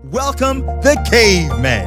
Welcome, the cavemen.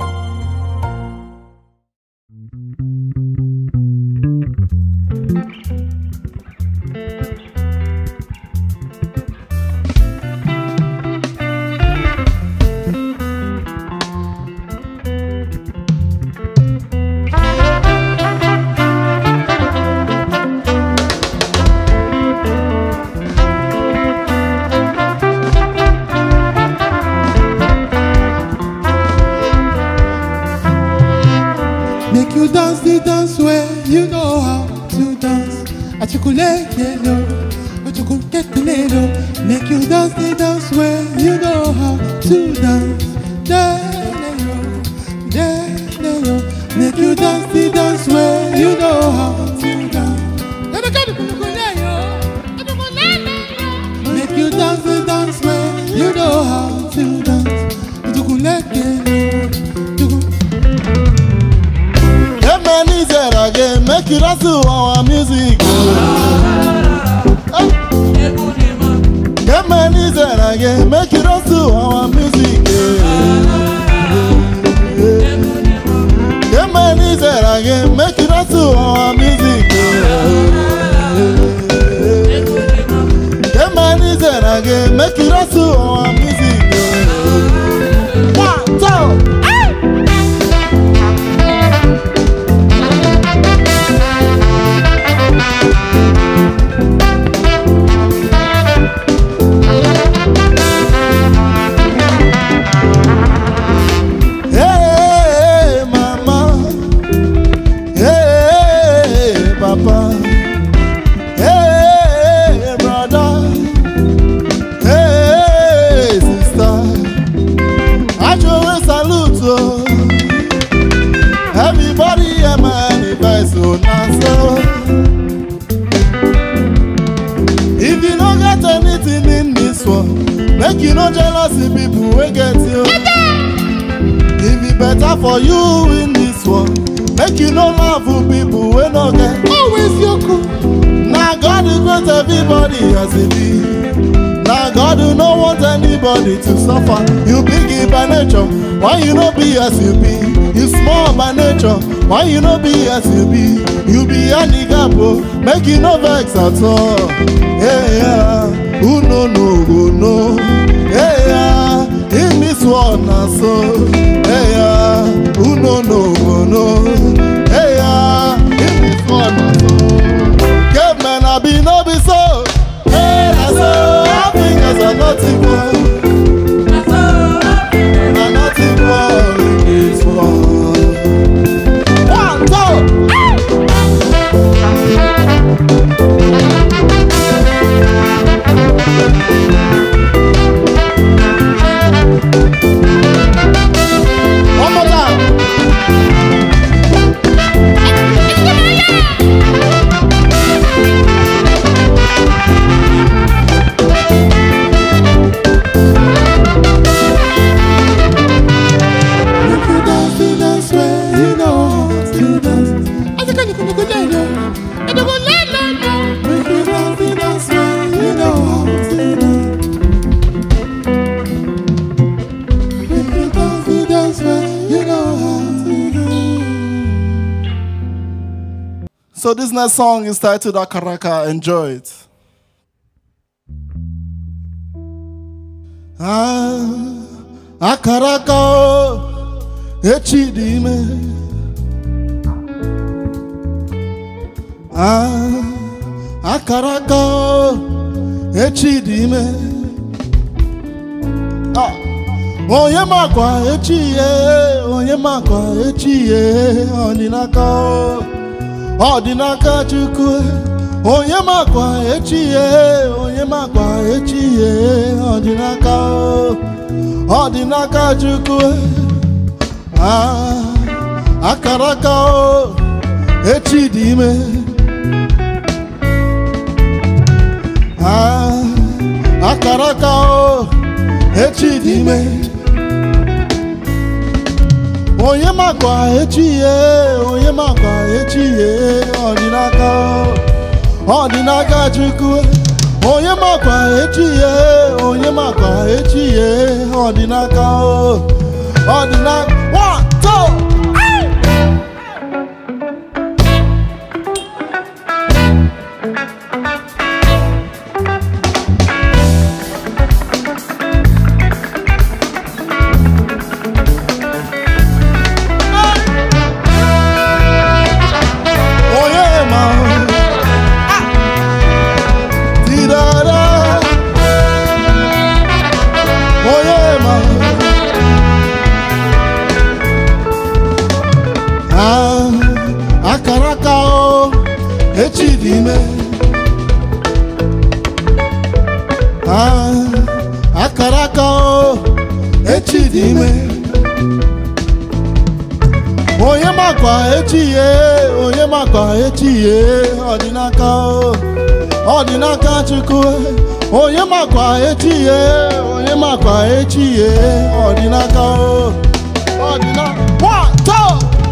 Make you dance the dance where you know how to dance. Achukuleke no, achukuleke no. Make you dance the dance where you know how to dance. Da-da-yo, da-da-yo. Make you dance the dance where you know how to dance. Make you dance the dance where you know how to dance. Achukuleke no, achukuleke Amen is there again, make it us to our music. Amen is there again, make it us to our music. Amen is there again, make it us to our music. Amen is there again, make it us to our music. One, two. Hey, mama. Hey, papa. Hey, brother. Hey, sister. I just salute you. Everybody hear my advice, so now so. If you don't get anything in this world, make you no jealousy people wey get you. If it better for you in this world, make you no love for people wey no get. Always yoku. Na God who create everybody as e be. Na God who no want anybody to suffer. You big by nature, why you no be as you be? You small by nature, why you no be as you be? You be handicap o, make you no vex at all. Hey, yeah. Who no know go know. Hey, yeah. In this world na so. Hey, yeah. Who no know go know. Hey, yeah. In this world na so. Cavemen I be no be so. Hey, na so. Africans are not equal. Are not equal in this world. One, two. One more time. Make you dance the dance where you know how to dance. Achukuleke Make you dance the dance where you know how to dance. Make you dance the dance where you know how to dance. So this next song is titled Akaraka. Enjoy it. Ah, Akaraka, oh, echidime. Ah, Akaraka, oh, echidime. Ah, onye makwa echi ye, onye makwa echi ye, ọdịnaka o. ọ dị n'aka chukwu onye makwa echi ye onye makwa echi ye ọ dị n'aka o. ọ dị n'aka chukwu Ah, akara aka o echi dị ime Ah, akara aka o echi dị ime onye makwa echi ye onye makwa echi ye ọ dị n'aka ọ dị n'aka chukwu onye makwa echi ya onye makwa echi ya ọ dị n'aka o ọ dị n'aka one two onye ma tidara onye ma Ah, akara aka o echi dị ime Ah, akara aka o echi dị ime onye makwa echi ye onye makwa echi ye ọ dị n'aka o ọ dị n'aka chukwu onye makwa echi ye onye makwa echi ye ọ dị n'aka o ọ dị n'aka one two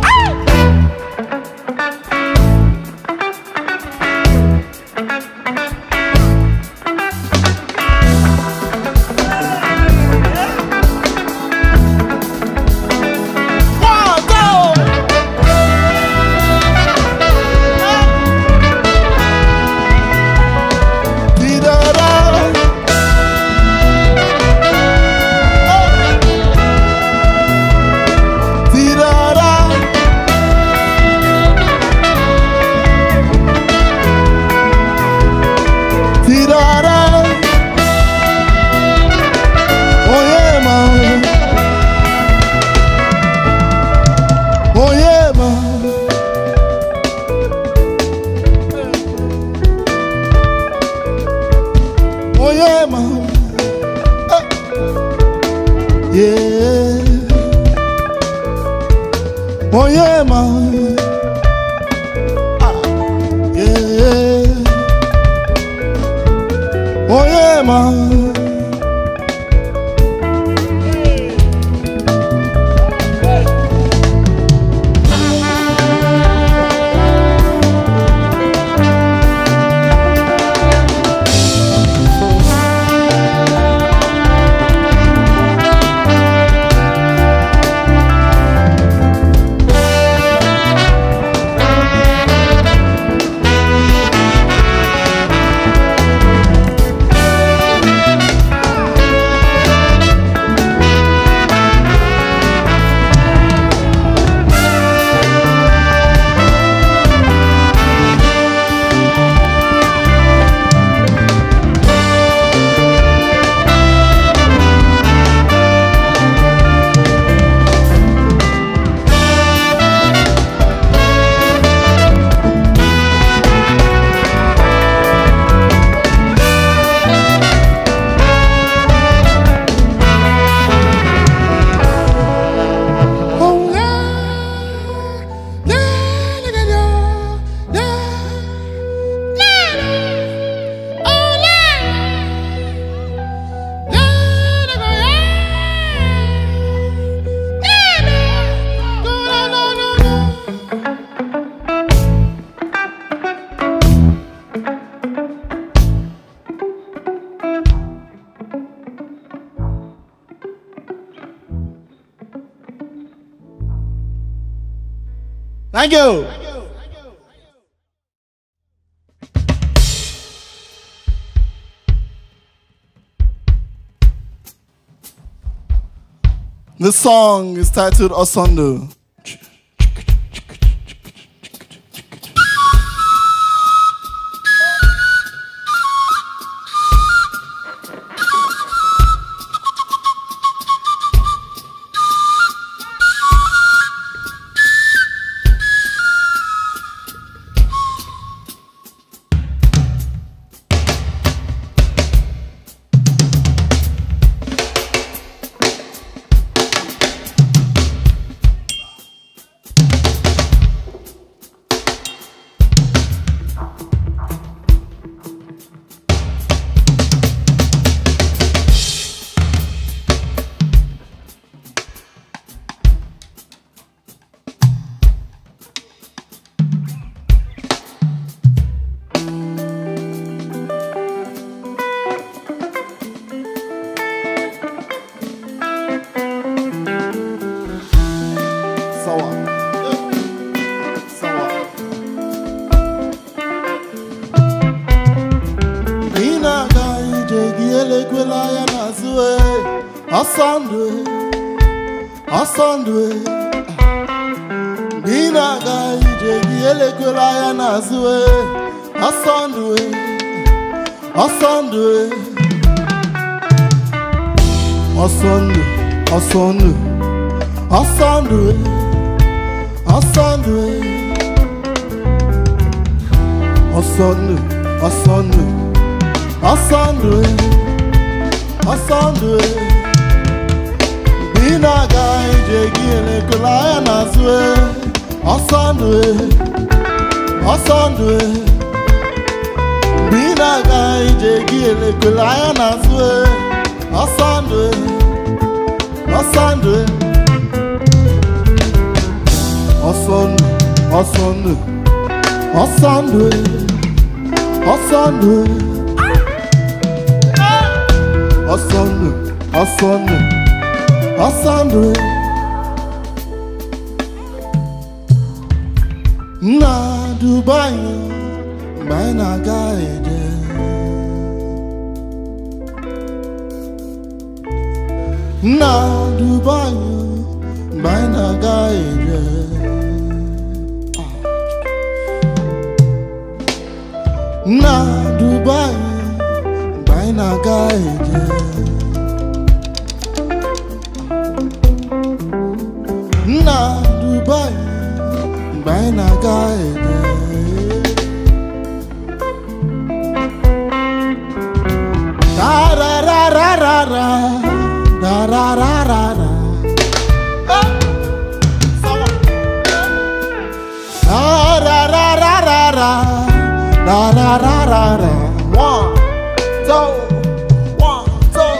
one two Tidara. Tidara. Tidara. Oh yeah, man. Oh yeah, man. Oh yeah, man. Eh. Yeah. Oh yeah, man. Ah. Yeah. Oh yeah, man. Oh la, la la la la, la la la. Oh la, la la la la, la la, la la la la. Thank you. This song is titled Osondo. ndụ ọsọ ndụ mgbe ị na-aga ije gị elekwela anya n'azụ e. ọsọ ndụ ọsọ ndụ ọsọ ndụ ọsọ ndụ ọsọ ndụ ọsọ ndụ ọsọ ndụ ọsọ ndụ ọsọ ndụ ọsọ ndụ mgbe ị na-aga ije gị elekwela anya n'azụ e. ọsọ ndụ ọsọ ndụ mgbe ị na-aga ije gị elekwela anya n'azụ e. ọsọ ndụ ọsọ ndụ ọsọ ndụ ọsọ ndụ ọsọ ndụ ọsọ ndụ ọsọ ndụ ọsọ ndụ ọsọ ndụ nna Dubai mgbe anyị na-aga eje nna Dubai mgbe anyị na-aga eje nna Dubai mgbe anyị na-aga eje nna Dubai mgbe anyị na-aga eje Da-ra-ra-ra-ra-ra, da-ra-ra-ra-ra. Da-ra-ra-ra-ra-ra, da-ra-ra-ra-ra. One, two, one, two.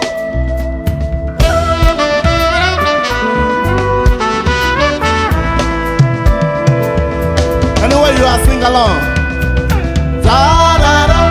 Anyway, you are sing along. Da-da-da.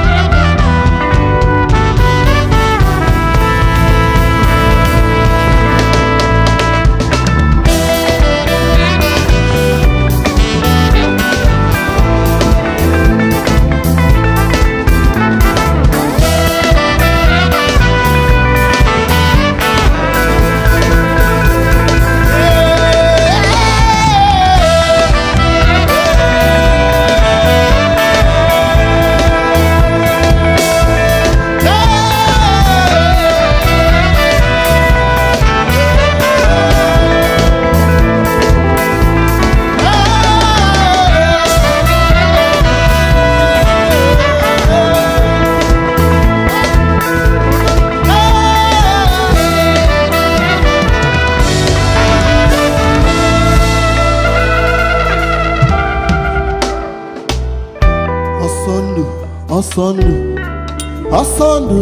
ọsọ ndụ ọsọ ndụ ọsọ ndụ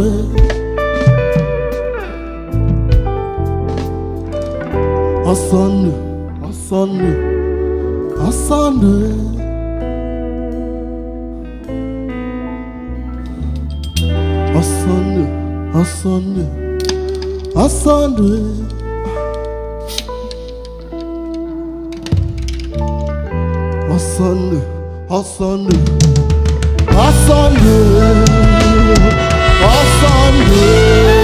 ọsọ ndụ ọsọ ndụ ọsọ ndụ ọsọ ndụ ọsọ ndụ ọsọ ndụ ọsọ ndụ ọsọ ndụ ọsọ ndụ ọsọ ndụ